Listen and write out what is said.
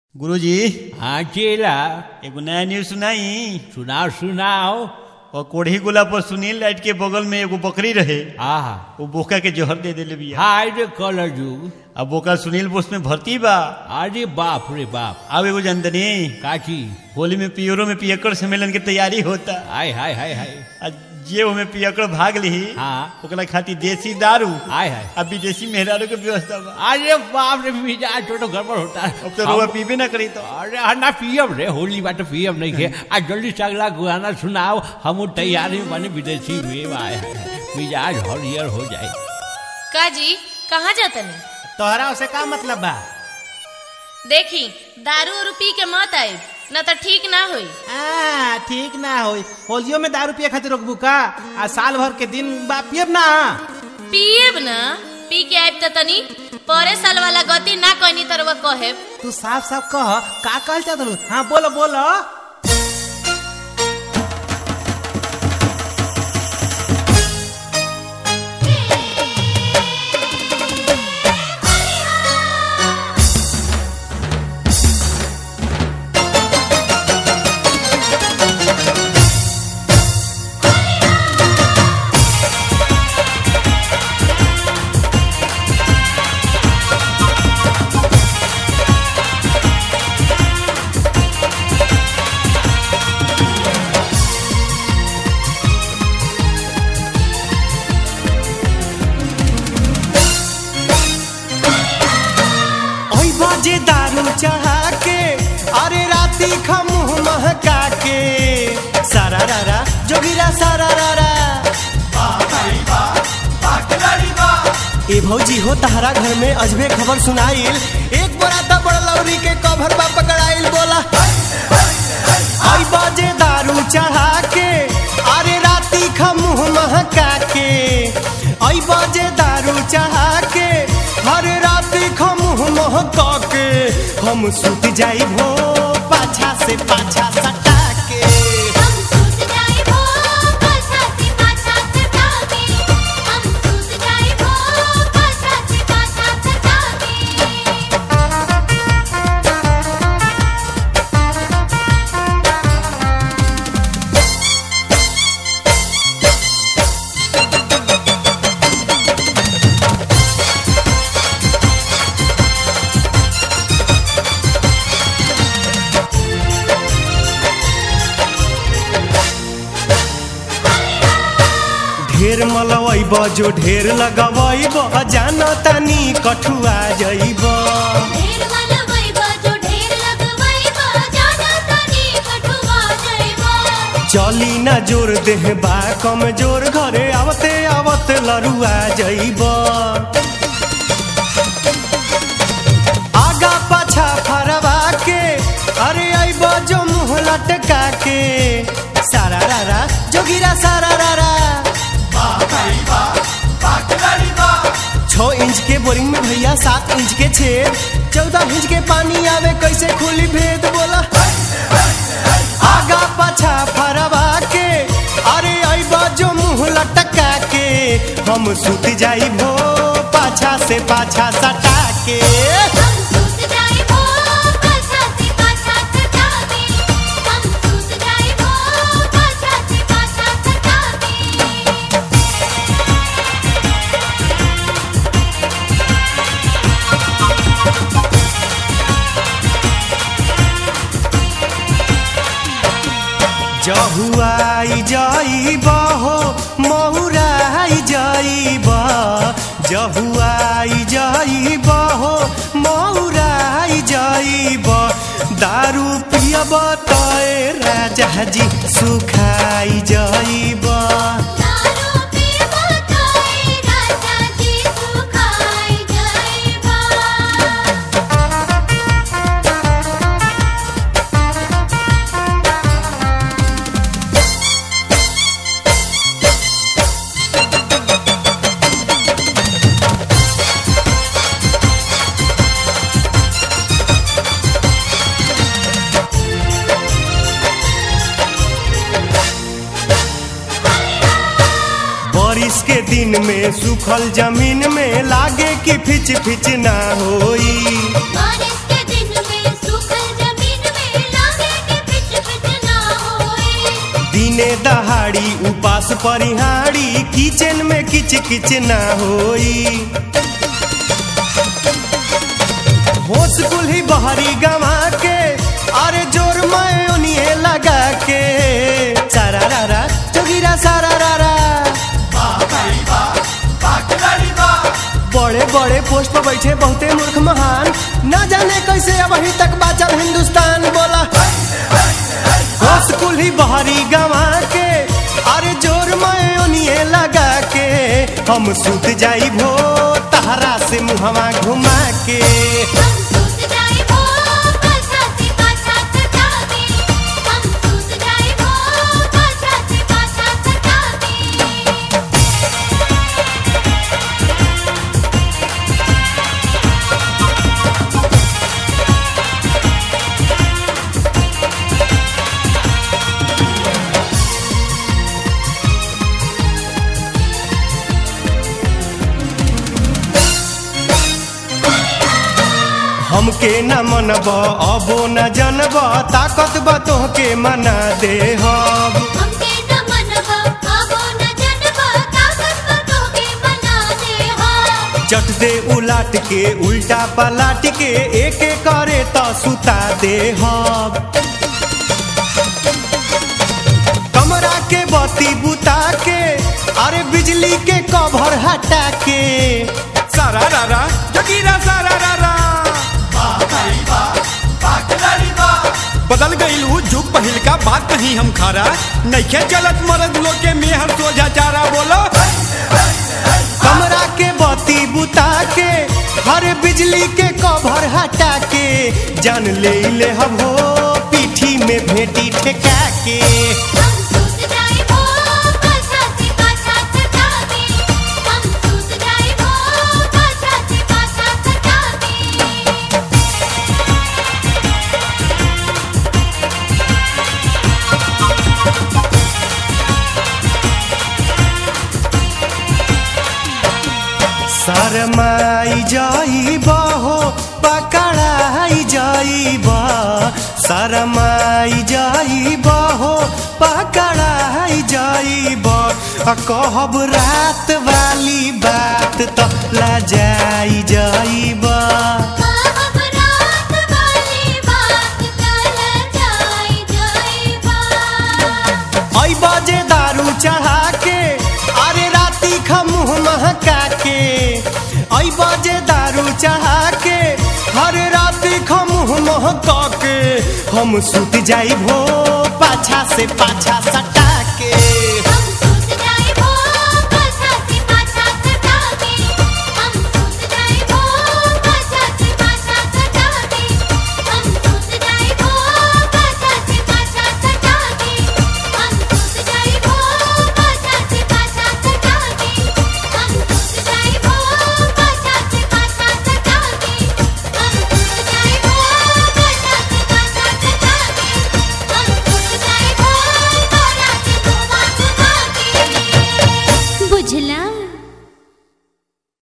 गुरुजी हाँ चेला एगो नया न्यूज सुनाई सुनाओ सुनाओ और कोढ़ी गोला पर सुनील लाइट के बगल में एगो बकरी रहे आहा वो बोका के जहर दे देले बिया हाय रे कलर जुग अब बोका सुनील बोस में भर्ती बा अरे बाप रे बाप अब एगो जानतनी काची होली में पियरो में पियकड़ सम्मेलन के तैयारी होता हाय हाय हाय हाय आ जे ओमे पियकड़ भाग ली हाँ। ओकरा खातिर देसी दारू हाय हाय अब विदेशी मेहरारू के व्यवस्था बा अरे बाप रे मिजाज छोटो गड़बड़ होता है अब तो रुआ पीबे ना करी तो अरे हाँ ना पियब रे होली बात पियब नहीं के आज जल्दी से अगला गाना सुनाओ हम तैयारी में बने विदेशी में आए हैं मिजाज हरियर हो जाए काजी कहाँ जातनी तोहरा उसे का मतलब बा देखी दारू उरू पी के मत आए न तो ठीक ना होई आ, ठीक ना होई होलियो में दारू पिए खातिर रोकबू का आ साल भर के दिन बा पियब ना पिएब न पी के आइब त तनी परे साल वाला गति ना कहनी तरवा कहे तू साफ साफ कह का कहल चाहत हलू हाँ बोलो बोलो ओई बाजे दारू चढ़ा के अरे राती खमुह महका के सारा रारा जोगिरा सारा रारा ए भौजी हो तहरा घर में अजबे खबर सुनाइल एक बड़ा ता बड़ा लौरी के कभर बा पकड़ाइल बोला आई बाजे दारू चढ़ा के अरे राती खमुह महका के आई बाजे दारू चढ़ा के हर राती खमुह महका के हम सुत जाई भो पाछा से पाछा सटा के हम सूत जाए वो पाछा से पाछा सतावे हम सूत जाए वो पाछा से पाछा सतावे ढेर मलवैब जो ढेर लगवैब जाना तानी कठुआ जइब ढेर वाला वैबा जो ढेर लगवैबा जाना तनी कठुआ जइबा चली ना जोर देह बा कम जोर घरे आवते आवत लरुआ जइब आगा पाछा फरवा के अरे आइब जो मुँह लटका के सारा रारा जोगिरा सारा रारा छह इंच के बोरिंग में भैया सात इंच के छेद चौदह इंच के पानी आवे कैसे खुली भेद बोला आगा पाछा फरवा के अरे आइबा जो मुंह लटका के हम सुत जाई भो पाछा से पाछा सटा के हम सूत जाए वो पाछा से पाछा सतावे हम सूत जाए वो पाछा से पाछा सतावे जहुआई जाइब हो महुराई जाइब जहुआई जाइब हो महुराई जाइब दारू पियब तय राजा जी सुखाई जाइब दारू पीबा तोय राजा जी सुखाई जाइबा बारिश के दिन में सूखल जमीन में लागे कि फिच फिच ना होई बारिश के दिन में सूखल बाड़ी उपास परिहाड़ी किचन में किच किच ना होई होश कुल्ही बहरी गवा के अरे जोर मैं उन्हें लगा के सारा रारा जोगिरा सारा रारा बड़े बड़े पोस्ट पर बैठे बहुते मूर्ख महान ना जाने कैसे अब अभी तक बाचल हिंदुस्तान बोला होश कुल्ही बहरी गवा के अरे जोर मैं उन्हें लगा के हम सुत जाई भो तहरा से मुहवा घुमा के हम सूत जाए वो पाछा से पाछा सतावे हम सूत जाए वो पाछा से पाछा सतावे हमके न मनब अबो न जनब ताकत बा तोहके मना दे हम हमके न मनवा आबो न जनवा ताकत बतो के बना दे हा चट दे उलाट के उल्टा पलाट के एक एक करे तो सुता दे हम कमरा के बत्ती बुता के अरे बिजली के कवर हटा के सारा रारा जगीरा सारा रारा बदल गईल उ जुग पहिल का बात नहीं हम खारा नइखे चलत मरद लोग के मेहर सोझा चारा बोलो कमरा के बत्ती बुता के हर बिजली के कवर हटा के जान ले ले हम हो पीठी में भेटी ठेका के हम सूत जाए वो पाछा से पाछा सतावे हम सूत जाए वो पाछा से पाछा सतावे शरमाई जाइब हो पकड़ाई जाइब शरमाई जाइब हो पकड़ाई जाइब आ कहब रात वाली बात तो लजाई जाइब हम रात वाली बात कल जाई जाइबा आई बाजे दारू चढ़ा के अरे राती खमुह महका के आई बाजे दारू चढ़ा के हर राती खमुह महका के हम सुत जाई भो पाछा से पाछा सटा के